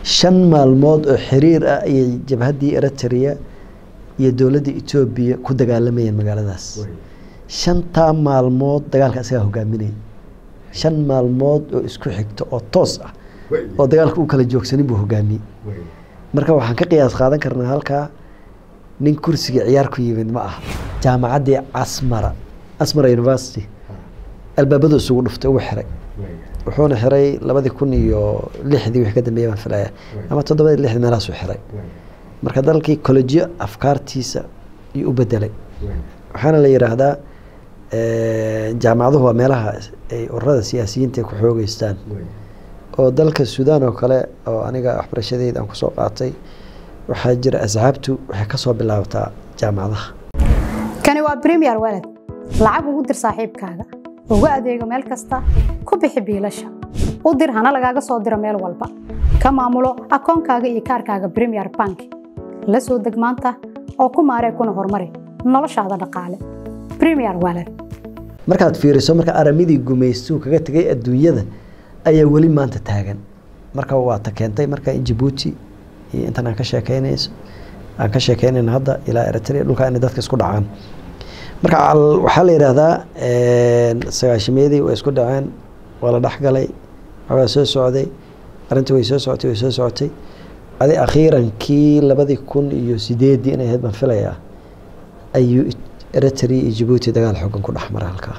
shan maalmood oo xiriir ah ayay jabhaddii eritrea iyo dowladda etoobiya ku dagaalamayeen magaaladaas shantaa maalmood dagaalka isagaa hogaaminaya shan maalmood oo isku xigto oo toos ah oo dagaalka u kala joogsanin buu hogaamiyey marka waxaan ka qiyaas qaadan karnaa halkaa nin kursiga ciyaar ku yimid ma aha jaamacaddii casmara casmara university albaabadu isugu dhuftay ugu xiray wuxuuna xiray labadii kun iyo lixdii wixii ka dambeeyay baan filaya ama toddobadii lixdii meelahaasuu xiray marka dalkii kollejiyo afkaartiisa ayuu u bedelay waxaana la yidhaahdaa jaamacaduhu waa meelaha ay ururada siyaasiyiinta ku xoogeystaan oo dalka suudaan oo kale oo aniga waxbarashadeyda aan kusoo qaatay waxaa jira asxaabtu waxay kasoo bilaabataa jaamacadaha kani waa premier walad lacag ugu dir saaxiibkaaga ugu adeego meel kasta ku bixi biilasha u dir hana lagaaga soo diro meel walba ka maamulo akoonkaaga iyo kaarkaaga premier bank la soo deg maanta oo ku maaree kuna horumari noloshaada dhaqaale premier walad markaad fiiriso marka aramidii gumaystuu kaga tegay adduunyada ayaa weli maanta taagan marka waata keentay marka in jabuuti iyo intan aan ka sheekeynayso aan ka sheekeynayno hadda ilaa eritrea dhulkaa inay dadka isku dhacaan marka waxaa la yidhaahdaa sagaashimeedii way isku dhaceen waa la dhexgalay waxbaa soo socday arrintii way soo socotay way soo socotay adi akhiirankii labadii kun iyo sideeddii inay ahayd baan filayaa ayuu eritrea iyo jabuuti dagaal xoogan ku dhex maray halkaa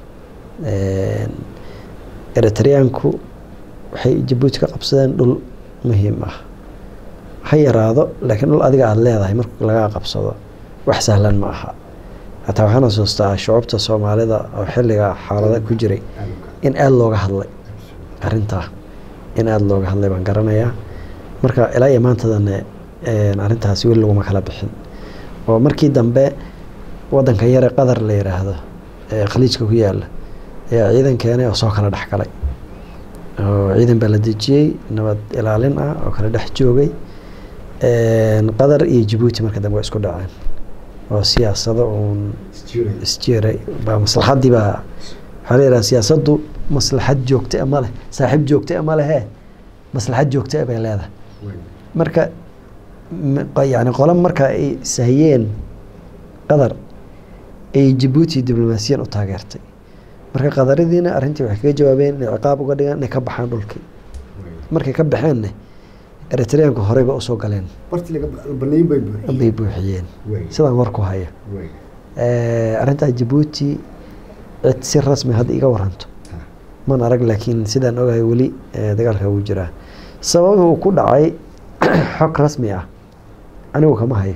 eritreyaanku waxay jabuuti ka qabsadeen dhul muhiim ah ha yaraado laakiin dhul adiga aada leedahay marka lagaa qabsado wax sahlan ma aha hataa waxaan xasuustaa shucubta soomaalida oo xilliga xaalada ku jiray in aada looga hadlay arintaa in aada looga hadlay baan garanayaa marka ilaa iyo maantadana arrintaasi weli laguma kala bixin oo markii dambe wadanka yare qatar la yiraahdo ee khaliijka ku yaala ayaa ciidan keenay oo soo kala dhex galay oo ciidan baa la dejiyey nabad ilaalin ah oo kala dhex joogay qatar iyo jabuuti marka dambe waa isku dhaceen oo siyaasado uun isjiray baa maslaxaddii baa waxaa la yidhaha siyaasaddu maslaxad joogta ma leh saaxiib joogta ma lehe maslaxad joogta bay leedahay marka yani qola marka ay sahiyeen qatar ay jabuuti diblomaasiyan u taageertay marka qadaridiina arrintii waxay kaga jawaabeen inay ciqaab uga dhigaan inay ka baxaan dhulkii markay ka baxeenna eritreyaanku horeyba usoo galeen bay buuxiyeen sidaan warku haya arrintaa jabuuti cid si rasmi hadda iga waranto man arag laakiin sidaan ogahay weli dagaalka wuu jiraa sababi uu ku dhacay xog rasmi ah anigu kama hayo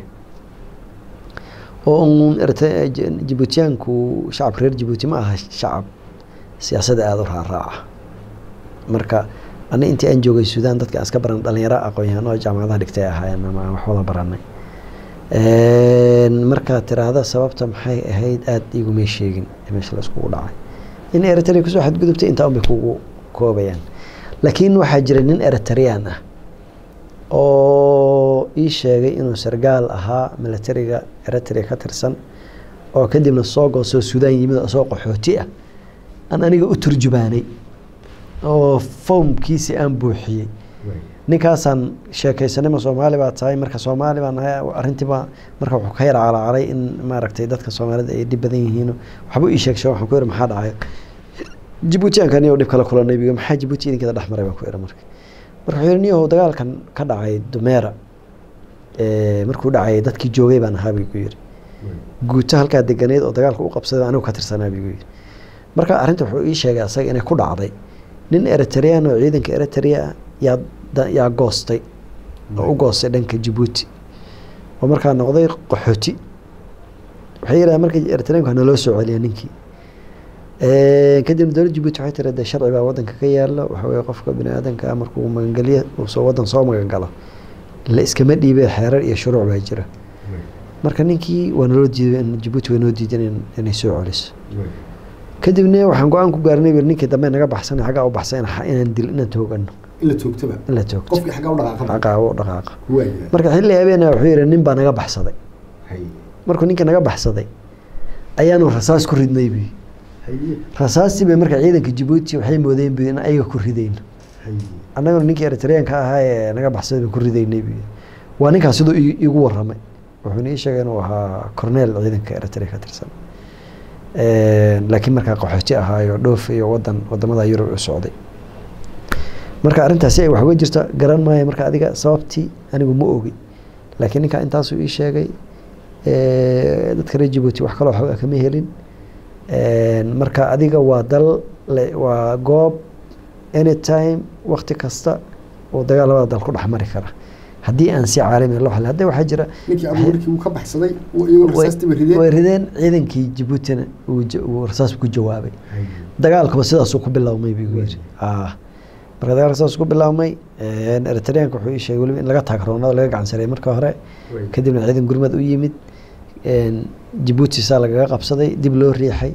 oo un jabuutiyaanku shacabka reer jabuuti ma aha shacab siyaasadda aada u raaraaca marka ani intii aan joogay suudaan dadka aan iska baran dhalinyaro aqoon-yahaan oo jaamacadaha dhigtay ahaayeen ama aan wax wada baranay markaad tiraahda sababta maxay ahayd aada igumay sheegin meesha la iskugu dhacay in eritrea kusoo xadgudubtay intaa unbay kugu koobayaan laakiin waxaa jira nin eritreyaan ah oo ii sheegay inuu sargaal ahaa militariga eritrea ka tirsan oo kadibna soo goosoo suudaan yimid oo soo qaxooti ah aan aniga u turjubaanay oo foomkiisi aan buuxiyey ninkaasaan sheekaysanay ma soomaali baa tahay marka soomaali baa nahay arrintiiba marka wuxuu ka yar calacalay in maaragtay dadka soomaalida ay dhib badan yihiin waxbuu ii sheegshay waxaan ku yidhi maxaa dhacay jabuutiyaanka niyow dhib kala kulanay biyo maxaa jabuuti idinkeeda dhex maray baan ku yidhi marka marka wuxuu yidhi niyow dagaalkan ka dhacay dumeera markuu dhacay dadkii joogay baan ahaa bigu yidhi guuto halkaa deganeed oo dagaalka u qabsaday anigu ka tirsanaa bigu yidhi marka arrinta wuxuu ii sheegay asaga inay ku dhacday nin eritrean oo ciidanka eritrea yaa yaa goostay oo u goostay dhanka jabuuti oo markaa noqday qaxooti waxay yidhaha marka eritreanku hana loo soo celiya ninkii kadibna dowladda jabuuti waxay tiri de sharci baa wadanka ka yaala waxa weye qofka bini aadanka markuu magangelyo uusoo wadan soo magangalo la iskama dhiibe xeerar iyo shuruuc baa jira marka ninkii waa naloo diiday jabuuti waa noo diidan inay soo celiso kadibna waxaan go-aan ku gaarnay ninkii dambe naga baxsan xaggaa u baxsan inaan dil inaan toogano in la toogtaba in la toogto qofkii xaggaa u dhaqaaqa xaggaa u dhaqaaqa marka xilli habeena wuxuu yidhi nin baa naga baxsaday markuu ninkii naga baxsaday ayaanu rasaas ku ridnay buyi rasaastii bay marka ciidanka jabuuti waxay moodeen buyi in ayaga ku ridayno annaguna ninkii eritreanka ahaa ee naga baxsaday baan ku ridaynay buu yidhi. waa ninkaas siduu ii- iigu warramay wuxuuna ii sheegay inuu ahaa corneel ciidanka eritrea ka tirsan laakiin markaa qaxooti ahaayo dhoof iyo wadan wadamada yurub u socday marka arrintaasi ay wax uga jirto garan maayo marka adiga sababtii anigu ma ogi laakiin ninka intaasuu ii sheegay Eh, dadka reer jibuuti wax kaloo xoogaa kama helin marka adiga waa dal le- waa goob anytime wakti kasta oo dagaal labada dal ku dhex mari kara haddii aan si caalami loo xalin hadda waxaa jira ninkii abu markii uu ka baxsaday uu iyaguna way rasaastii ba rideen way rideen ciidankii jibuutina uu ja- uu rasaas ku jawaabay dagaalkuba sidaasuu ku bilaabmay buu yidhi ah marka dagaalka sidaasuu ku bilaabmay eritreanka wuxuu ii sheegay weliba in laga taagroonado laga gacansareeyay marka hore kadibna ciidan gurmad u yimid jibuuti saa lagaga qabsaday dib loo riixay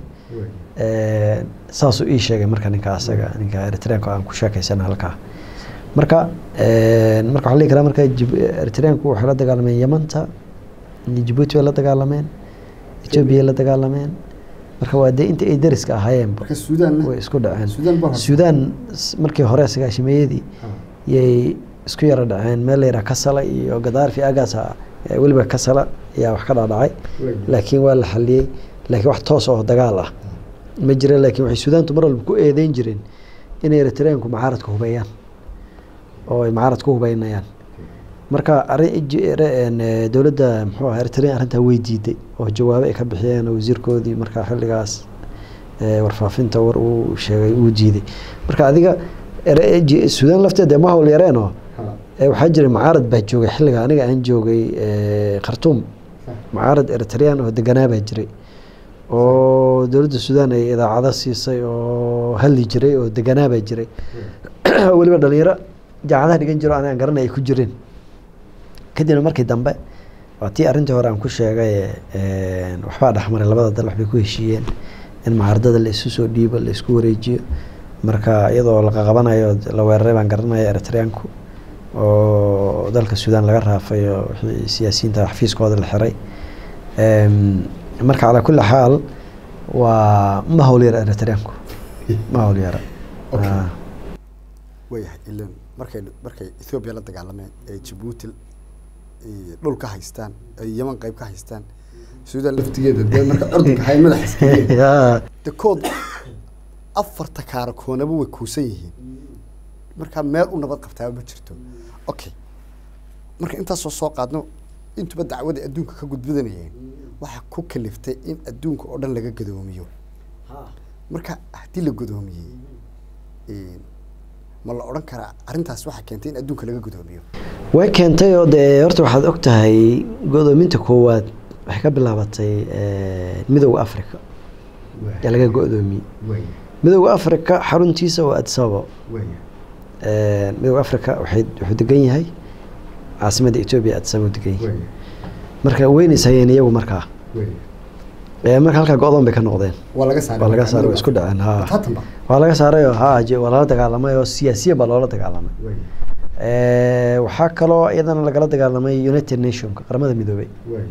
saasuu ii sheegay marka ninka asaga ninka eritreanka aan ku sheekaysana halkaa marka marka waxaa la dhihi karaa marka Jib- eritreanku waxay la dagaalameen yamanta iyo jibuuti bay la dagaalameen etoobiya la dagaalameen marka waa dee inta ay dariska ahaayeenba marka suudaanna way isku dhaceen suudaan baa horta suudaan s- markii hore sagaashimeeyadii yay isku yara dhaceen meel layidhaha kasala iyo gadaarfi agaasa eh, weliba kasala ayaa wax ka dhacdhacay laakiin waa la xaliyey laakiin wax toos oo dagaal ah ma jira laakiin waxay suudaantu mar walba ku eedeyn jireen inay eritreanku macaaradka hubeeyaan oo ay macaaradka ku hubeynayaan marka arrin ji- re- een, eh, dowladda muxuu ahaa eritrean arrintaa way diiday oo jawaabo ay ka bixiyeen oo wasiirkoodii markaa xilligaas eh, warfaafinta war uu sheegay uu diiday marka adiga ere- ji- suudaan lafteeda ma hawl yareenoo Eh, waxaa jiray mucaarad baa joogay xilliga aniga aan joogay eh, khartuum mucaarad eritrean oo deganaa baa jiray oo dowladda suudaan ay idaacado siisay oo hadli jiray oo deganaa baa jiray weliba dhalinyaro jaacadaha dhigan jiro anigaan garanay ay ku jireen kadibna markii dambe waa tii arrintii hore aan ku sheegay eh, waxbaa dhexmaray labada dal waxbay ku heshiiyeen in mucaaradada la isu soo dhiibo la isku wareejiyo marka iyadoo la qaqabanayo la weeraray baan garanaya eritreanku oo dalka suudaan laga raafay oo wixii siyaasiyiinta xafiiskooda la xiray Em, marka calaa kulli xaal waa ma hawl yara eritreanku ma hawl yara Okay. Ah. waayahay ilan markay markay ethoobiya la dagaalameen ee jabuuti eh, dhul ka haystaan ay yaman qayb ka haystaan suudaan laftigeeda dee marka ordinka hay madax iskageen Ya, de kood afarta kaara koonaba way kuusan yihiin marka meel u nabad qabtaaba ma jirto okay marka intaasoo soo qaadno intuba dacwada adduunka ka gudbadanayeen waxaa ku kaliftay in adduunka oo dhan laga gadoomiyo marka haddii la gadoomiyey eh, ma la odhan karaa arrintaas waxaa keentay in adduunka laga gadoomiyo way keentay oo dee horta waxaad og tahay go-doominta koowaad waxay ka bilaabatay eh, midowda africa ee laga go-doomiyey midowda africa xaruntiisa waa addis ababa Eh, midowda africa waxay wuxuu degan yahay caasimadda etoobiya addis ababa degan yahay marka weynays hayeen iyagu markaa Eh, marka halkaa go-doon bay ka noqdeen waa laga saaray waa laga marka saaray waa midowga isku dhaceen ha Taatanba. waa laga saaray oo ha je- waa lala dagaalamay oo siyaasiyan baa loola dagaalamay Eh, waxaa kaloo iyadana lagala dagaalamay united nationka qaramada midoobay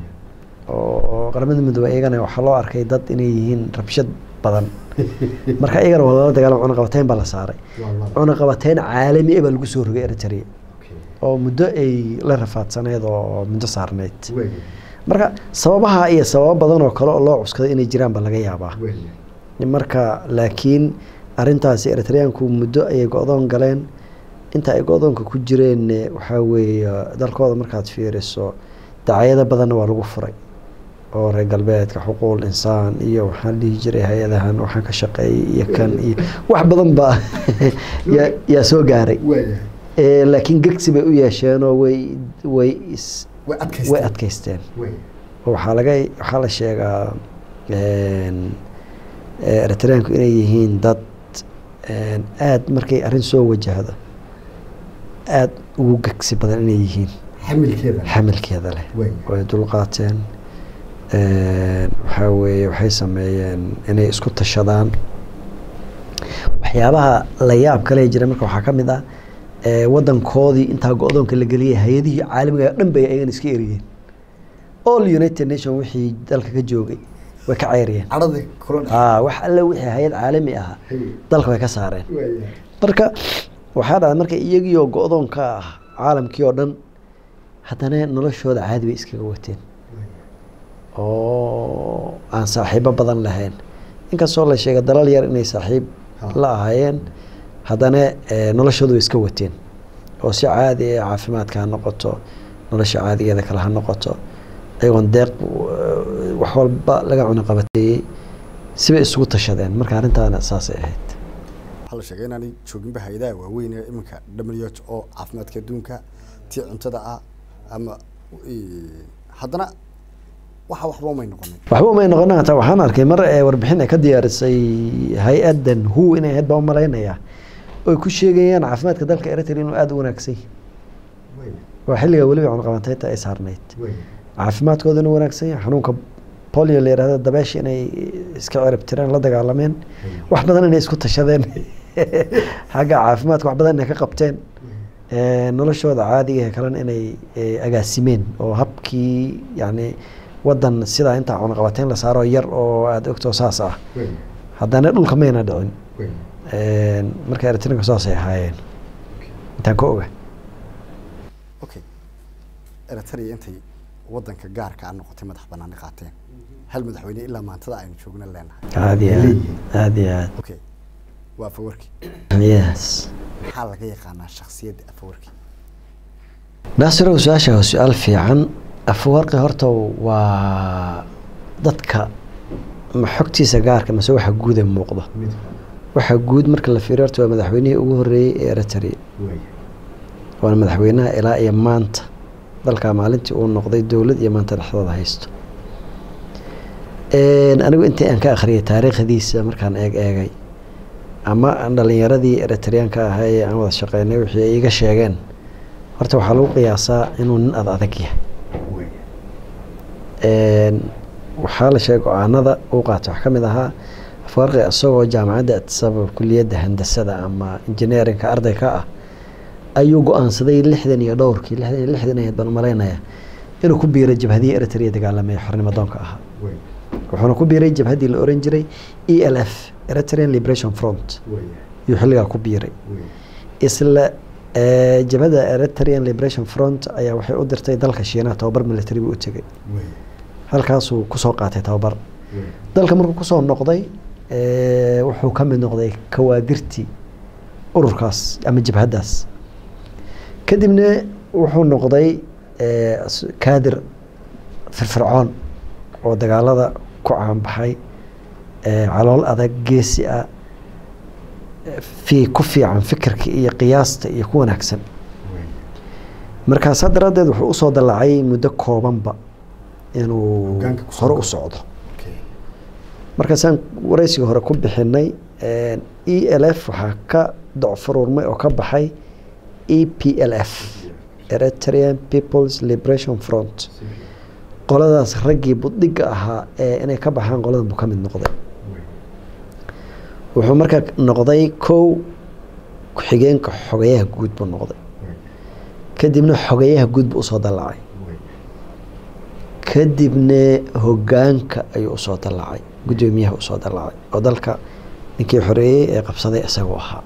oo qaramada midoobay iyagana waxaa loo arkay dad inay yihiin rabshad badan marka iyagana waa lala dagaalamay cunaqabateyn baa la saaray cunaqabateyn caalami ah baa lagu soo rogay eritrea oo muddo ay la rafaadsaneyd oo muddo saarneyd marka sababaha iyo sababo badan oo kale oo loo cuskaday inay jiraan baa laga yaabaa marka laakiin arintaasi eritreanku muddo ayay go-doon galeen inta ay go-doonka ku jireen waxaa weeye dalkooda markaad fiiriso dacayado badanna waa lagu furay oo reer galbeedka xuquuqul insaan iyo waxaan dhihi jiray hay-adahan waxaan ka shaqeeyay iyo kan iyo wax badan baa yaa- yaa soo gaaray Eh, laakiin gegsi bay u yeesheenoo way way is- way adkaysteen. way adkaysteen oo waxaa laga waxaa la sheegaa een, eh, eritreanku inay yihiin dad een, aad markay arrin soo wajahdo aad ugu gegsi badan inay yihiin xamilkeeda xamilkeeda leh Way. way dulqaateen een, waxaa weeye waxay sameeyeen inay isku tashadaan waxyaabaha la yaab kale jira marka waxaa ka mid ah eh, wadankoodii intaa go-doonka la geliyay hay-adihii caalamiga oo dhan bay ayagan iska eriyeen all united nation wixii dalka ka joogay way ka ceyriyeen cadhada kula dhex ah wax alle wixii hay-ad caalami ahaa dalka way ka saareen marka waxaa dhacday marka iyagiioo go-doonka ah caalamkii oo dhan haddana noloshooda caadi bay iskaga wateen oo aan saaxiibo badan lahayn inkastoo la sheegay dalal yar inay saaxiib la ahaayeen haddana eh, noloshooda way iska wateen oo si caadi ah caafimaadka ha noqoto nolosha caadigeeda kale ha noqoto ayagoon deeq eh, wax walba laga cunaqabateeyey sibay isugu tashadeen marka arrintaana saasay ahayd waxaa la sheegay inaanay jooginba hay-adaha waaweyn ee iminka w h o caafimaadka adduunka tii cuntada ah ama eh, haddana waxa waxba umay noqonin waxba umay noqon hataa waxaan arkay mar ee warbixin ay ka diyaarisay hay-adan hu inay ahayd baan umalaynaya oy ku sheegayaan caafimaadka dalka eritrea inuu aada u wanaagsan yahay waa xilliga weliba cunaqabateynta ay saarnayd caafimaadkooda inuu wanaagsan yahay xanuunka polio la yihahdo dabeesha inay iska cirib tireen la dagaalameen wax badan inay isku tashadeen xagga caafimaadka wax badan inay ka qabteen Eh, noloshooda caadiga ee kalena inay eh, agaasimeen oo habkii yani wadan sidaa intaa cunaqabateyn la saaro yar oo aada ogtoo saas ah haddana dhulka mayna dhicin marka eritrinka saasay ahaayeen intaan ka oga okay eritrea intay wadanka gaarka a noqotay madax banaani qaateen hal madaxweyne ilaa maantada aynu joogna leenahay aada iyo aad aada iyo aad okay waa afawarki yes maxaa laga yaqaanaa shaksiyadda afawarki naasirow su-aasha waa su-aal fiican afawarqi horta waa dadka ma xogtiisa gaarka mase waxa guuda muuqda waxa guud marka la fiiriyo horta waa madaxweynihii ugu horeeyey ee eritrea waana madaxweynaha ilaa iyo maanta dalkaa maalintii uu noqday dowlad iyo maanta dhexdooda haysto anigu intii aan ka akhriyay taariikhdiisa markaan eeg eegay ama dhalinyaradii eritreanka ahaa ee aan wada shaqeynay wixii ay iga sheegeen horta waxaa lagu qiyaasaa inuu nin ad adag yahay waxaa la sheegay go-aanada uu qaatay wax ka mid ahaa afarqi isagoo jaamacadda atisabab kuliyadda handasada ama engineerinka arday ka ah ayuu go-aansaday lixdan iyo dhowrkii lixdan iyo lixdan ahayd baan umalaynaya inuu ku biiray jabhadihii eritrea dagaalamaya xornimadoonka ahaa wuxuuna ku biiray jabhaddii la oran jiray e l f eritrean liberation front ayuu xilligaa ku biiray isla jabhadda eritrean liberation front ayaa waxay u dirtay dalka shiinaha tababar military buu u tegay halkaasuu kusoo qaatay tababar dalka markuu kusoo noqday wuxuu ka mid noqday kawaadirtii ururkaas ama jabhaddaas kadibna wuxuu noqday kaadir firfircoon oo dagaalada ku caanbaxay calool adag geesi ah fi ku fiican fikirka iyo qiyaasta iyo ku wanaagsan markaasaa daraaddeed wuxuu usoo dallacay muddo koobanba inuu hore u socdo markaasaan wareysiga hore ku bixinay e l f waxaa ka docfuruurmay oo ka baxay e p l f eritrean peoples liberation front qoladaas raggii budhiga ahaa ee inay ka baxaan qoladan buu ka mid noqday wuxuu markaa noqday kow ku-xigeenka xogeyaha guud buu noqday kadibna xogeyaha guud buu usoo dallacay kadibna hogaanka ayuu usoo dallacay guddoomiyaha usoo dallacay oo dalka ninkii xoreeyey ee qabsaday isagoo ahaa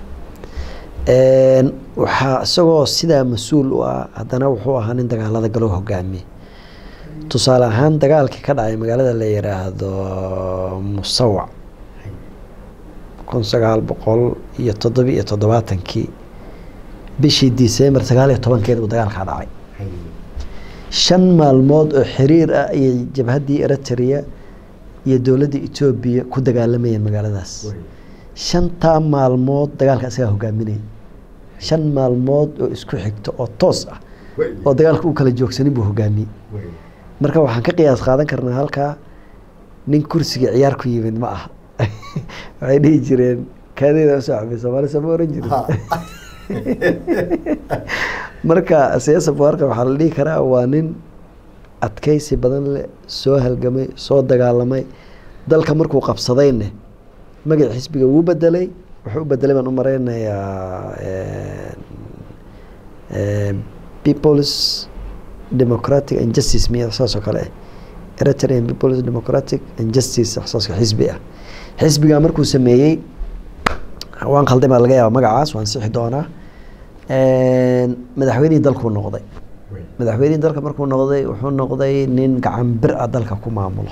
waxaa isagoo sidaa mas-uul u ah haddana wuxuu ahaa nin dagaalada galoo hogaamiye tusaale ahaan dagaalkii ka dhacay magaalada la yiraahdo musawac kun sagaal boqol iyo toddoba iyo toddobaatankii bishii december sagaal iyo tobankeed buu dagaalkaa dhacay shan maalmood oo xiriir ah ayay jabhaddii eritrea iyo dowladda etoobiya ku dagaalamayeen magaaladaas shantaa maalmood dagaalka isagaa hogaaminaya shan maalmood oo isku xigto oo toos ah oo dagaalka u kala joogsanin buu hogaamiyey marka waxaan ka qiyaas qaadan karnaa halkaa nin kursiga ciyaar ku yimid ma aha waxay dhihi jireen kaadeeda usoo cabay soomaali sama oran jirin marka siyaasa buarka waxaa la dhihi karaa waa nin adkeysi badan leh soo halgamay soo dagaalamay dalka markuu qabsadayne magac xisbiga wuu bedelay wuxuu u bedelay baan u mareynayaa peoples democratic and justice miya saas oo kale ah eritrean peoples democratic and justice saas xisbi ah xisbigaa markuu sameeyey waan khalday baa laga yaaba magacaas waan sixi doonaa madaxweynihii dalkuu noqday madaxweynihii dalka markuu noqday wuxuu noqday nin gacan bir ah dalka ku maamulo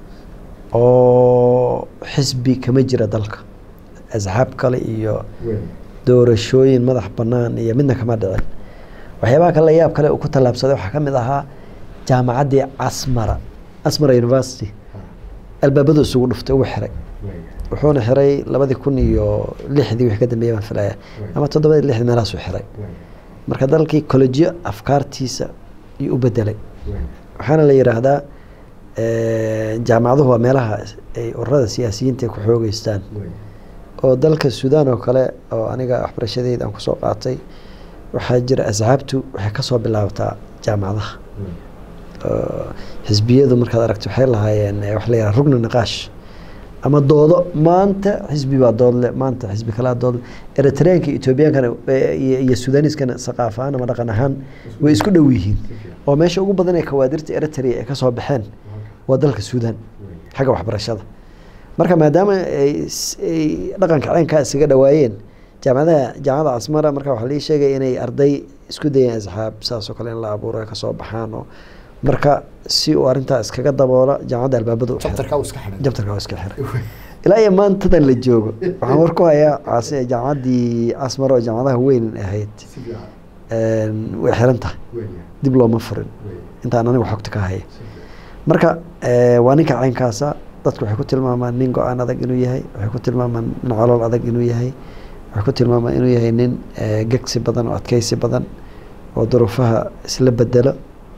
oo xisbi kama jira dalka asxaab kale iyo doorashooyin madax banaan iyo midna kama dhicin waxyaabaha kale yaab kale uu ku tallaabsaday waxaa ka mid ahaa jaamacaddii casmara asmara university albaabadu isugu dhuftay ugu xiray wuxuuna xiray labadii kun iyo lixdii wixii ka dambeeyay baan filaya ama toddobadii lixdii meelahaasuu xiray marka dalkii kollejiyo afkaartiisa ayuu u bedelay waxaana la yidhaahdaa jaamacaduhu waa meelaha ay ururada siyaasiyiinta ay ku xoogeystaan oo dalka suudaan oo kale oo aniga waxbarashadeyda aan kusoo qaatay waxaa jira asxaabtu waxay kasoo bilaabtaa jaamacadaha xisbiyadu markaad aragto waxay lahaayeen waxa la yidhaha rugna niqaash ama doodo maanta xisbi baa doodle maanta xisbi kalaa doodle eritreanka ethoobiyankana iyo sudaaniskana saqaaf ahaan ama dhaqan ahaan way isku dhow yihiin oo meesha ugu badan ee kawaadirta eritrea ay kasoo baxeen waa dalka suudaan xagga waxbarashada marka maadaama ay dhaqanka ceenkaa isaga dhawaayeen jaamacadaha jaamacada casmara marka waxaa lii sheegay inay arday isku dayeen asxaab saasoo kale in la abuuro ay kasoo baxaan oo marka si uu arrintaa iskaga daboola jaamacadda albaabada jabtarkaa uu iska xidhay jabtarka waa iska xiray ilaa iyo maantadan la joogo waxaan war ku hayaa caasi jaamacaddii casmara oo jaamacadaha weyn ahayd way xiran tahay dib looma furin intaan anigu xogta ka haya marka waa ninka caynkaasa dadku waxay ku tilmaamaan nin go-aan adag inuu yahay waxay ku tilmaamaan nin calool adag inuu yahay waxay ku tilmaamaan inuu yahay nin gegsi badan oo adkeysi badan oo duruufaha isla bedelo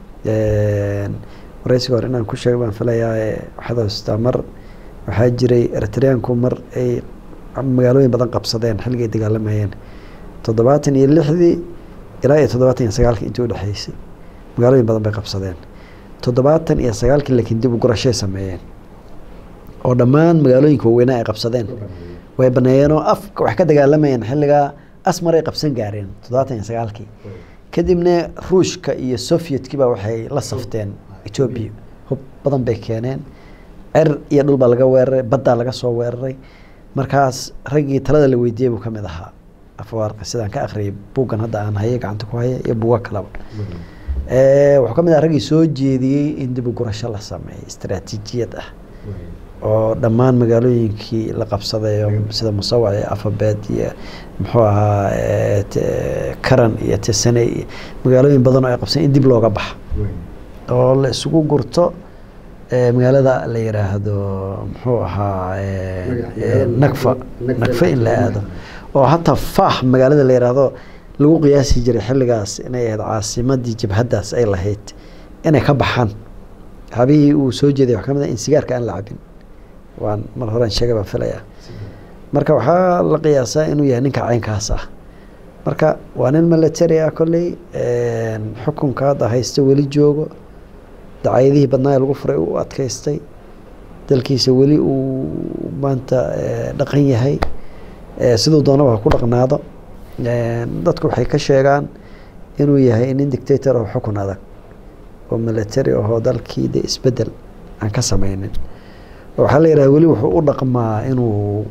wareysiga hore inaan ku sheego baan filayaa waxaad haystaa mar waxaa jiray eritreanku mar ay magaalooyin badan qabsadeen xilligay dagaalamayeen toddobaatan iyo lixdii ilaa iyo toddobaatan iyo sagaalkii intii udhexeysay magaalooyin badan bay qabsadeen toddobaatan iyo sagaalkii laakiin dib u gurashay sameeyeen oo dhammaan magaalooyinka waaweynaa ay qabsadeen way baneeyeen oo afka wax ka dagaalamayeen xilligaa asmar ay qabsan gaareen toddobaatan iyo sagaalkii kadibna ruushka iyo sovyetkii baa waxay la safteen etoobiya hub badan bay keeneen cer iyo dhul baa laga weeraray baddaa laga soo weeraray markaas raggii talada la weydiiyey buu ka mid ahaa afwaarqa sidaan ka akhriyay buuggan hadda aan haye gacanta ku haya iyo buuga kaleba wuxuu ka mid aha raggii soo jeediyey in dib u gurasho la sameeyo istaraatiijiyad ah oo dhammaan magaalooyinkii la qabsaday sida musawac iyo afabeed iyo muxuu ahaa karan iyo tesane iyo magaalooyin badan oo ay qabsadeen in dib looga baxa oo la isugu gurto magaalada la yiraahdo muxuu ahaa nagfa nagfa in la aado oo hataa faax magaalada la yiraahdo lagu qiyaasi jiray xilligaas inay ahayd caasimadii jabhaddaas ay lahayd inay ka baxaan habihii uu soo jeeday wax ka mid ah in sigaarka aan la cabin waan mar horean sheegay baan filayaa marka waxaa la qiyaasaa inuu yahay ninka caynkaas ah marka waa nin military ah kolley xukunka hadda haysta weli joogo dacayadihii badnaa ee lagu furay u adkaystay dalkiisa weli uu maanta dhaqan yahay siduu doonaba ha ku dhaqnaado dadku waxay ka sheegaan inuu yahay nin dictator oo xukun adag oo military ahoo dalkii de isbedel aan ka sameynin waxaa la yidhaha weli wuxuu u dhaqmaa inuu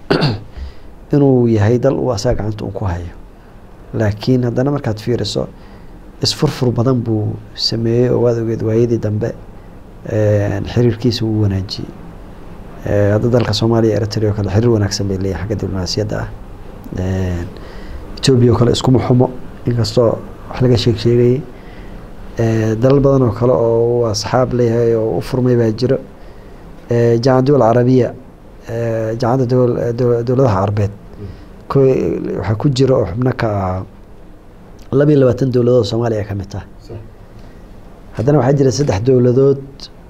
inuu yahay dal uu asaga gacanta uu ku hayo laakiin haddana markaad fiiriso isfurfur badan buu sameeyey oo waad ogeed waayadii dambe xiriirkiisa wuu wanaajiyey hadda dalka soomaaliya eritrea oo kale xiriir wanaagsan bay leeyahay xagga diblomaasiyadda ah etoobiya oo kale iskuma xumo inkastoo wax laga sheeg sheegayay dalal badan oo kale oo uu asxaab leeyahay oo u furmay baa jiro jaamacad dowal carabiya jaamacadda dowladaha carbeed waxaa ku jira oo xubno ka ahaa laba iyo labaatan dowladood soomaaliya ka mid tahay haddana waxaa jira saddex dowladood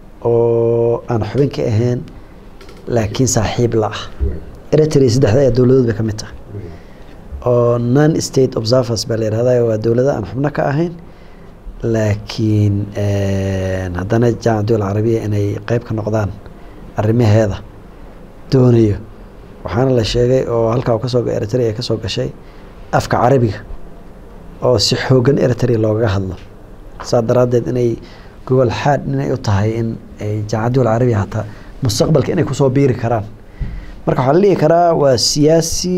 oo aan xubin ka ahayn laakiin saaxiib la ah eritrea saddexda ayaa dowladood bay ka mid tahay oo non state observers baa la yihahda waa dowlada aan xubno ka ahayn laakiin haddana jaamac dowal carabiya inay qeyb ka noqdaan arrimaheeda doonayo waxaana la sheegay oo halkaa kasoo eritrea kasoo gashay afka carabiga oo si xoogan eritrea loogaga hadlo saa daraaddeed inay gobol xaad inay u tahay in ay jaamacad dowal carabiya hataa mustaqbalka inay kusoo biiri karaan marka waxaa la dhihi karaa waa siyaasi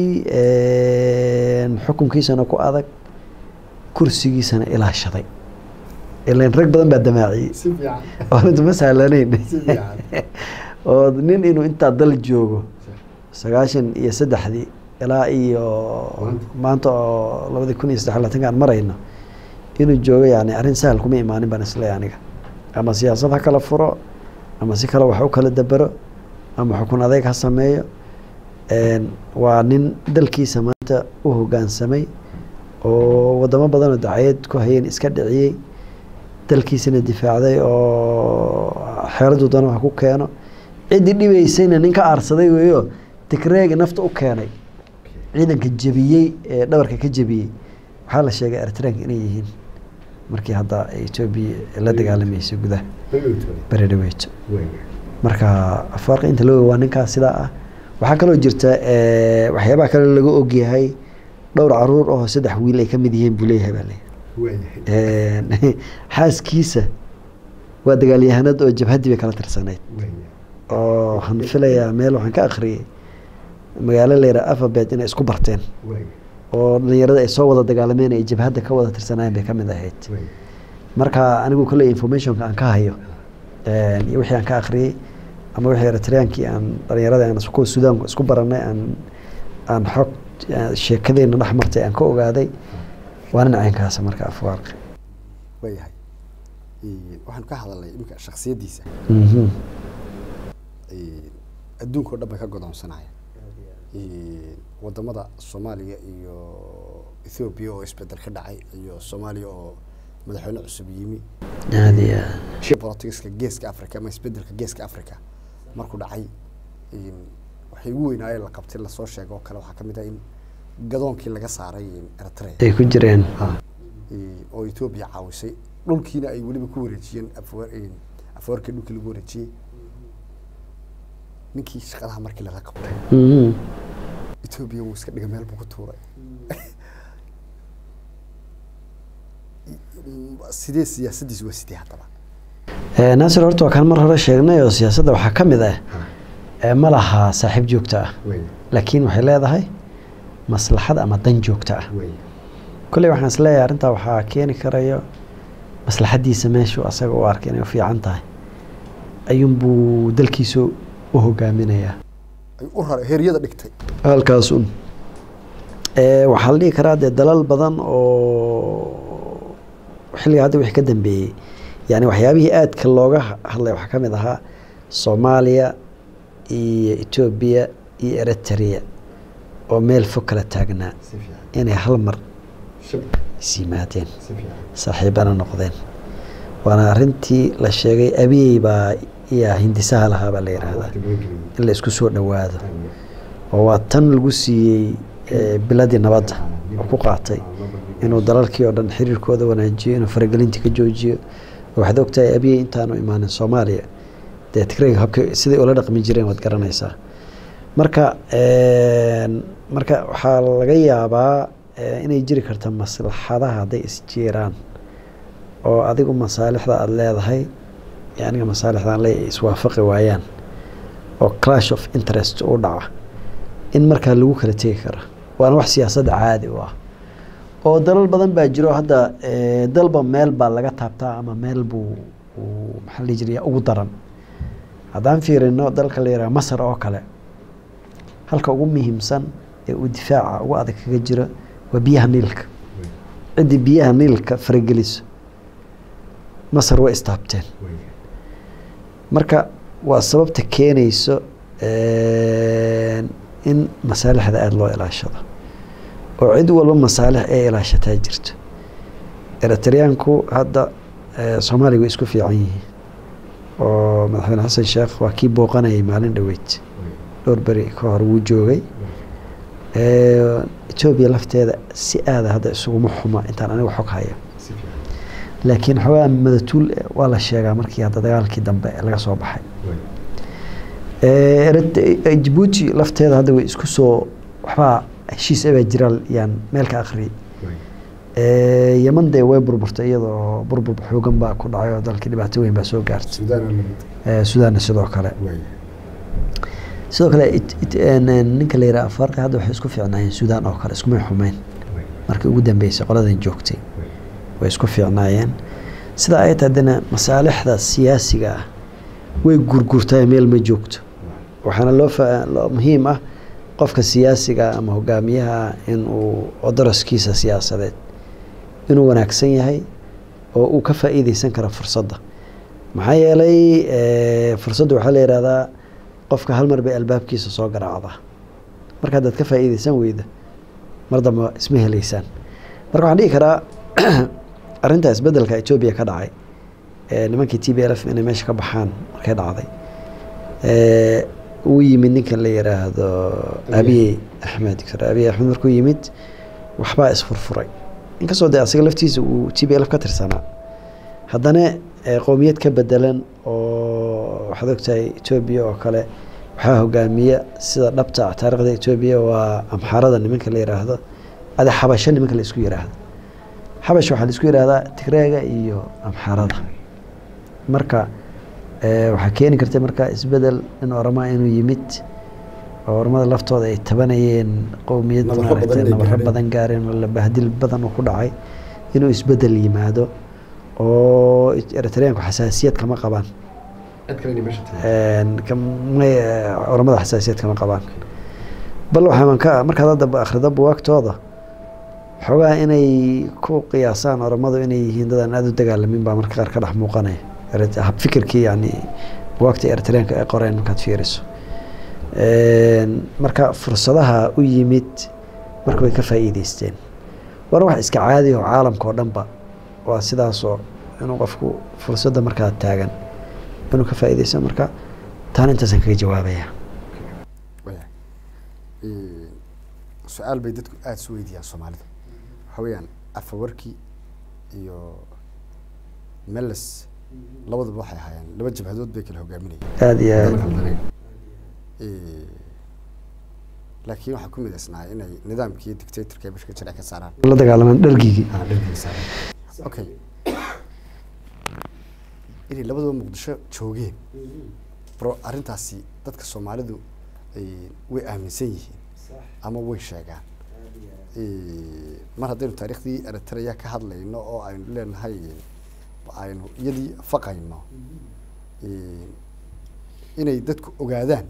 xukunkiisana ku adag kursigiisana ilaashaday ilan rag badan baa damaaciyey si fiican oonadu ma sahlanayn si fiican oo nin inuu intaa dal joogo sagaashan iyo saddexdii ilaa iyo maanta oo labadii kun iyo saddex iyo labaatanka aan marayno inuu joogo yani arrin sahal kuma imaanin baan isleeyahay aniga ama siyaasad ha kala furo ama si kale wax u kala dabero ama xukun adeeg ha sameeyo Een, waa nin dalkiisa maanta u hoggaansamay oo wadamo badanoo dacayad ku hayeen iska dhiciyey dalkiisana difaacday oo xeeladu dano ha ku keeno ciddii dhibaysayna nin ka aarsaday weeyo tigreegi nafta u keenay ciidanka jebiyey ee dhabarka ka jebiyey waxaa la sheegay eritreanka inay yihiin markii hadda etoobiya la dagaalamaysa gudaha beri dhaweeto marka afaarqa inta loo waa ninkaas sidaa ah waxaa kaloo jirta eh, waxyaabaha kale laga ogyahay dhowr caruur oo saddex wiil ay ka mid yihiin buu leeyahay baa leeyahay xaaskiisa waa dagaalyahanad oo jabhaddii bay kala tirsanayd oo waxaan filayaa meel waxaan ka akhriyey magaalo layidhaha alphabet inay isku barteen oo dhalinyarada ay soo wada dagaalameen ay jabhadda ka wada tirsanaayeen bay ka mid ahayd marka anigu kolley informationka aan ka hayo een, iyo wixii aan ka akhriyey ama wixii eritreankii aan dhalinyarada aan isku sudaanku isku baranay aan aan xog aan sheekadeena dhex martay aan ka ogaaday waa nin caynkaasa marka afwaarqi waayahay Ee, waxaan ka hadalnay iminka shaksiyaddiisa Mhm. Ee, adduunka oo dhan bay ka godoonsanaya Ee, wadamada soomaaliya iyo ethoobiya oo isbedel ka dhacay iyo soomaaliya oo madaxweyne cusub yimi aad iyo aad politiska geeska africa ama isbedelka geeska africa markuu dhacay een, waxay ugu weynaayeen la qabtay lasoo sheego oo kale waxaa ka mid ah in gadoonkii laga saaray een, eritrea ay ku jireen Ee, oo etoobiya caawisay dhulkiina ay weliba ku wareejiyeen afwa- een, afwarkii dhulkii lagu wareejiyey ninkii shaqadaha markii lala qabtay Mhm. etoobiya wuu iska dhiga meel buu ku tuuray sidee siyaasaddiisu waa sidee haddaba Eh, naasir horta waa kaan mar hore sheegnay oo siyaasadda waxaa ka mid ah eh, ma laha saaxiib joogto ah laakiin waxay leedahay maslaxad ama dan joogto ah kolley waxaan isleeyahay arrintaa waxaa keeni karayo maslaxaddiisa meeshuu asaga u arkay inay u fiican tahay ayuunbuu dalkiisa u hogaaminayaa ay u raray heeryada dhigtay halkaasun Eh, waxaa la dhihi karaa dee dalal badan oo xilliga hadda wixii ka dambeeyey yani waxyaabihii aadka looga ha- hadlay waxaa ka mid ahaa soomaaliya iyo etoobiya iyo eritrea oo meel fog kala taagnaa inay hal mar is yimaadeen saaxiibana noqdeen waana arrintii la sheegay abiyey baa yaa hindisaha lahaa baa la yidhaahdaa in la isku soo dhowaado oo waa tan lagu siiyey eh, biladii nabadda oo ku qaatay inuu dalalkii oo dhan xiriirkooda wanaajiyo inuu faragelintii ka joojiyo oo waxaad ogtahay abiyey intaanu imaanin soomaaliya dee tigrayga habka siday ula dhaqmi jireen waad garanaysaa marka een, marka waxaa laga yaabaa eh, inay jiri karta maslaxadaha hadday isjiiraan oo adigu masaalixda aada leedahay iyo aniga masaalixdaan le iswaafaqi waayaan oo clash of interest u dhaca in markaa lagu kala tegi kara waana wax siyaasadda caadi u ah oo dalal badan baa jiro hadda eh, dalba meel baa laga taabtaa ama meel buu uu maxaa la dhihi jiray ugu daran haddaan fiirino dalka la yidhaha masar oo kale halka ugu muhiimsan ee uu difaaca ugu adag kaga jiro waa biyaha niilka ciddii biyaha niilka farageliso masar way istaabteen marka waa sababta keenayso een, in masaalixda aada loo ilaashado oo cid walba masaalix ay ilaashataa jirto eritreanku hadda eh, soomaaliya way isku fiican yihiin oo madaxweyne xasan sheekh waa kii booqanayay maalin dhoweyd dhowr beri ka hor wuu joogay Eh, etoobiya lafteeda si aada hadda isuguma xuma intaan aniga xog haya laakiin xoogaa madatuul eh, waa la sheegaa markii hadda dagaalkii dambe laga soo baxay Eh, Erit- eh, jabuuti lafteeda hadda way isku soo waxbaa heshiis abaa jiraan yaan meel ka akhriyay Eh, yeman dee way burburtay iyadoo burbur xoogan baa ku dhacay oo dalkii dhibaato weyn baa soo gaartay Eh, sudaanna sidoo kale sidoo kale it- it- een, een, ninka la yidhaha afarqi hadda waxay isku fiicnaayeen suudaan oo kale iskumay xumeyn markii ugu dambeysay qoladan joogtay way isku fiicnaayeen sida ay tahay haddana masaalixda siyaasiga ah way gurgurtaa meel ma joogto waxaana loo fa- loo muhiim ah qofka siyaasiga ama hogaamiyaha inuu odoroskiisa siyaasadeed inuu wanaagsan yahay oo uu ka faa'iideysan karo fursadda maxaa yeelay eh, fursadda waxaa la yidhahdaa qofka hal mar bay albaabkiisa soo garaacdaa marka haddaad ka faa'iideysan weyda mar dambe isma heleysaan marka waxaan dhihi karaa arrinta isbeddelka etoobiya ka dhacay ee nimankii t b l f inay meesha ka baxaan markay dhacday ee, uu yimid ninkan la yidhaahdo abiy axmed doctor abiy axmed markuu yimid waxbaa isfurfuray inkastoo dee asiga laftiisa uu t b l f ka tirsanaa haddana ee, qowmiyad ka bedelan oo waxaad ogtahay etoobiya oo kale waxaa hogaamiya sida dhabta ah taariikhda etoobiya waa amxaarada nimanka la yidhaahdo ade xabasho nimanka la isku yidhaahdo xabash waxaa la isku yidhaahdaa tigreega iyo amxaarada marka eh, waxaa keeni karta marka isbedel in oramaa inuu yimid oo oramada laftooda ay tabanayeen qowmiyad Nabaro maaragtay badan ay nabaro gaareen. badan gaareen oo la bahdil badan uu ku dhacay inuu isbedel yimaado oo eritreanku xasaasiyad kama qabaan Een, kamay eh, oramada xasaasiyad kama qabaan bal waxaa ka markaad hadda akhrido buwaagtooda xoogaa inay ku qiyaasaan oramadu inay yihiin dad aan aada u dagaalamin baa marka qaar ka dhex muuqanaya Erit- hab fikirkii yani buwaagta eritreanka ay qoreen markaad fiiriso Een, marka fursadaha u yimid marka way ka faa'iideysteen waana wax iska caadi oo caalamka oo dhanba waa sidaasoo inuu qofku fursadda markaa taagan inuu ka faa'iideysto marka taana intaasaan kaga jawaabaya Waya. Ee, su-aal bay dadku aada isu weydiiyaan soomaalida waxa weeyaan afawarki iyo meles labaduba waxay ahaayeen laba jabhadood bay kala hogaaminayeen aada iyo aada Ee, laakiin waxaa ku midaysnaa inay nidaamkii dictatorka ay bashka jira ka saaraan la dagaalamaan dhargigii okay inay labaduba muqdisho joogeen bro arrintaasi dadka soomaalidu ay way aaminsan yihiin ama way sheegaan Ee, mar haddaynu taariikhdii eritrea ka hadlayno oo aynu leenahay aynu iyadii faqayno ee, inay dadku ogaadaan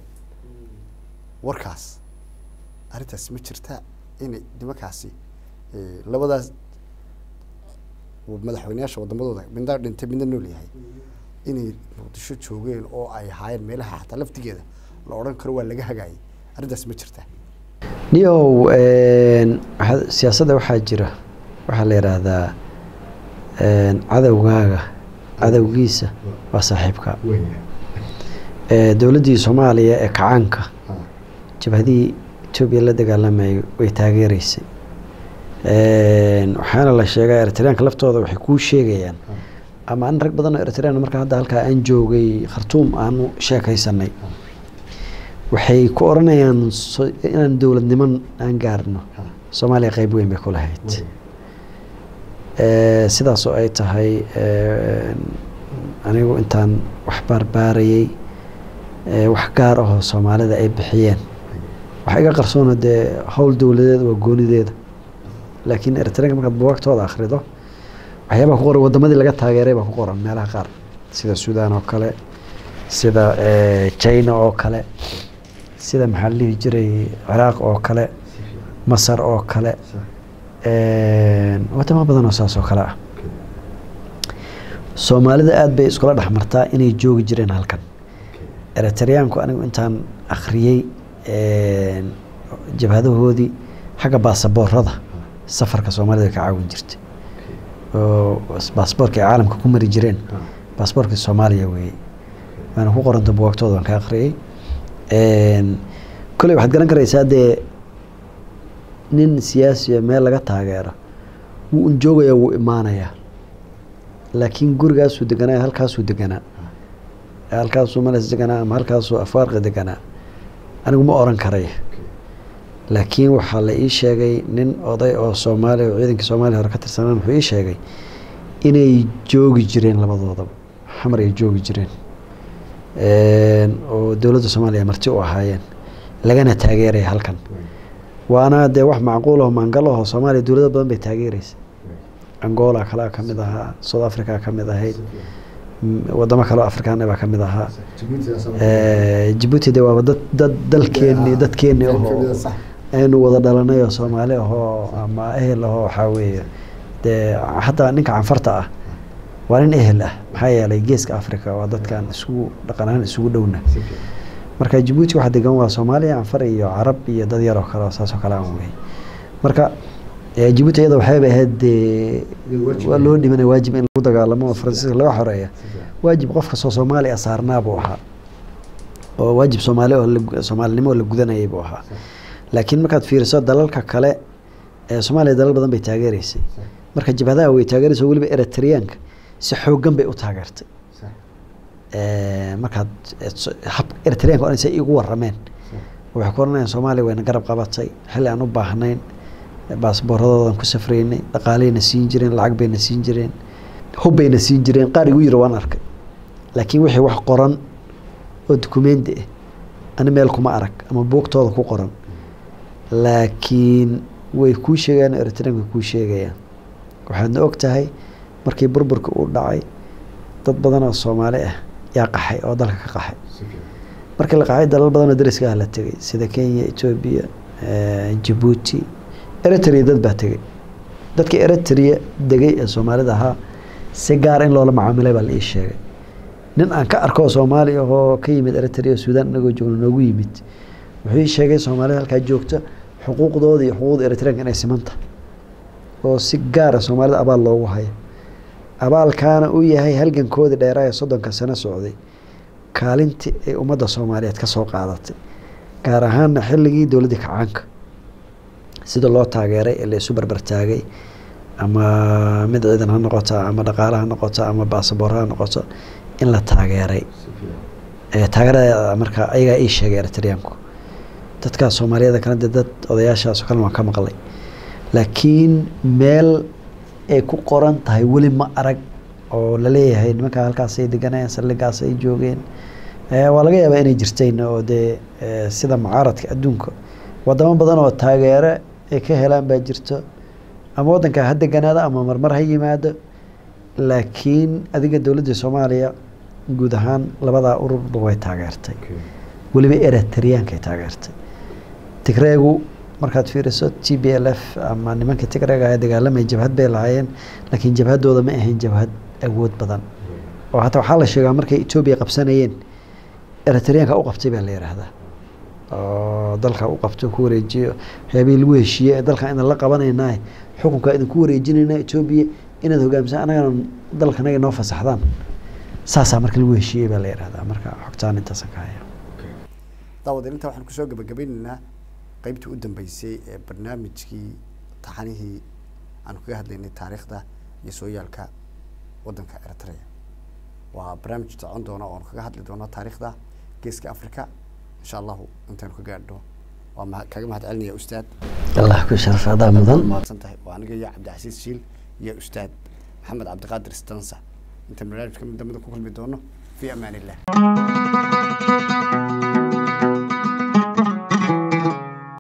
warkaas arrintaasi ma jirta inay nimankaasi ee, labadaas madaxweyneyaasha wadamadooda midna dhintay midna nool yahay inay muqdisho joogeen oo ay ahaayeen meelaha xataa laftigeeda la odhan karo waa laga hagaayay arrintaasi ma jirta niyow een, waxaa- siyaasadda waxaa jira waxaa la yidhaahdaa een, cadowgaaga cadowgiisa waa saaxiibka Ee, dowladdii soomaaliya ee kacaanka jabhadihii etoobiya la dagaalamayay way taageereysay Een, waxaana la sheegaa eritreanka laftooda waxay kuu sheegayaan ama an rag badan oo eritrean marka hadda halkaa aan joogay khartuum aanu sheekaysanay waxay ku oranayaan so- inaan dowladniman aan gaarno soomaaliya qeyb weyn bay ku lahayd Ee, sidaas oo ay tahay een, anigu intaan wax baarbaarayay ee, wax gaar ahoo soomaalida ay bixiyeen waxa iga qarsoona dee howl dowladeed waa goonideeda laakiin eritreanka markaad buwaagtooda akhrido waxyaabaha ku qoran wadamadii laga taageeray baa ku qoran meelaha qaar sida suudaan oo kale sida eh, china oo kale sida maxaa la dhihi jiray ciraaq oo kale masar oo kale een, wadamo badan oo saas oo kale ah soomaalida aada bay iskula dhex martaa inay joogi jireen halkan eritreanku anigu intaan akhriyey een, jabhadahoodii xagga baasaboorada safarka soomaalida way ka caawin jirtay oo baasboorka ay caalamka ku mari jireen baasboorka soomaaliya weeye waana ku qoranta buwaagtooda waan ka akhriyey Een, kolley waxaad garan karaysaa dee nin siyaasiya meel laga taageero wuu un joogayaa wuu imaanayaa laakiin gurigaasuu deganaa halkaasuu deganaa halkaasuu malas deganaa ama halkaasuu afwaarqi deganaa anigu ma oran karay laakiin waxaa la ii sheegay nin oday oo soomaaliya oo ciidankii soomaaliya hore ka tirsanaan wuxuu ii sheegay inay joogi jireen labadoodaba xamar ay joogi jireen Een, oo dowladda soomaaliya marti u ahaayeen lagana taageeraya halkan waana dee wax macquul aho maangal aho soomaaliya dowlado badan bay taageereysa angola kalea ka mid ahaa south africa ka mid ahayd m- wadamo kaleo afrikaana baa ka mid ahaa Eh, jabuuti de waaba dad dad dalkeeni dadkeeni ahoo aynu wada dhalanay oo soomaali ahoo ama ehel ahoo waxaa weeye dee hataa ninka canfarta ah waa nin ehel ah maxaa yeelay geeska africa waa dadkan isugu dhaqan ahaan isugu dhowna marka jabuuti waxa degan waa soomaaliya canfar iyo carab iyo dad yaroo kale oo saasoo kale aan wey marka eh, jabuuti iyada waxayba ahayd dee waa loo dhimanay waajib in lagu dagaalamo oo faransiiska laga xoreeya waajib qof kastoo soomaali ah saarnaa buu ahaa oo waajib soomaali oo la- soomaalinimo oo la gudanayay buu ahaa laakiin markaad fiiriso dalalka kale ee soomaaliya dalal badan bay taageereysay marka jabhadaha way taageeraysa weliba eritreanka si xoogan bay u taageertay Eh, markaad eh, so- hab eritreanka oo say igu warameen waxay ku oranayaan soomaaliya wayna garab qabatay xilli aan u baahnayn baasbooradoodan ku safraynay dhaqaaleyna siin jireen lacag bayna siin jireen hub bayna siin jireen qaar igu yiri waan arkay laakiin wixii wax qoran oo dukumenti ah ani meel kuma arag ama buugtooda ku qoran laakiin way kuu sheegayaan eritreanka way kuu sheegayaan waxaadna og tahay markii burburka uu dhacay dad badan oo soomaali ah yaa qaxay oo dalka ka qaxay markii la qaxay dalal badan oo dariska ah la tegay sida kenya etoobiya eh, jabuuti eritrea dad baa tegay dadkii eritrea degay ee soomaalida ahaa si gaar in loola macaamilay baa la ii sheegay nin aan ka arko oo soomaali ahoo ka yimid eritrea suudaan inagoo joogno noogu yimid wuxuu ii sheegay soomaalida halkaa joogta xuquuqdooda iyo xuquuqda eritreanka inay simanta oo si gaara soomaalida abaal loogu hayo abaalkaana uu yahay halgankoodii dheeraa ee soddonka sano socday kaalintii ay ummadda soomaaliyeed ka soo qaadatay gaar ahaana xilligii dowladdii kacaanka sida loo taageeray ee la isu barbartaagay ama mid ciidan ha noqoto ama dhaqaale ha noqoto ama baasaboor ha noqoto in la taageeray Eh, taageerada marka ayagaa ii sheegay eritreanku dadkaas soomaaliyada kale dee dad odayaashaas oo kale waan ka maqlay laakiin meel ay ku qoran tahay weli ma arag oo laleeyahay nimanka halkaasay deganayeen saldhigaas ay joogeen Eh, waa laga yaabaa inay jirteen oo dee eh, sida mucaaradka adduunka wadamo badan oo taageero ay ka helaan baa jirto ama waddanka ha deganaado ama marmar ha yimaado laakiin adiga dowladda soomaaliya guud ahaan labadaa ururba way taageertay weliba eritreankay taageertay tigreegu markaad fiiriso t b l f ama nimanka tigreega ee dagaalamaya jabhad bay lahaayeen laakiin jabhadooda ma ahayn jabhad awood badan oo hataa waxaa la sheegaa markay etoobiya qabsanayeen eritreanka u qabtay baa la yidhaahdaa oo dalka u qabto ku wareejiyo waxyaabihii lagu heshiiyey ee dalkan idan la qabanaynaay xukunka idinku wareejinayna etoobiya inaad hogaamsan anagana dalkanaga noo fasaxdaan saasaa marka lagu heshiiyey baa la yidhahdaa marka xogtaan intaasan ka haya daawadeen intaa waxaan kusoo gabagabeynaynaa qeybtii u dambeysay ee barnaamijkii taxanihii aan kaga hadlaynay taariikhda iyo sooyaalka waddanka eritrea waa barnaamij socon doona oon kaga hadli doono taariikhda geeska africa insha allahu intaynu ka gaadhno waa maha- kaga mahad celinaya ustaad allah ku sharaf adaa mudan mahadsan tahay waa aniga iyo cabdicasiis shiil iyo ustaad maxamed cabdiqaadir stansa intaan barnaamijka mid damida ku kulmi doono fi amaan illah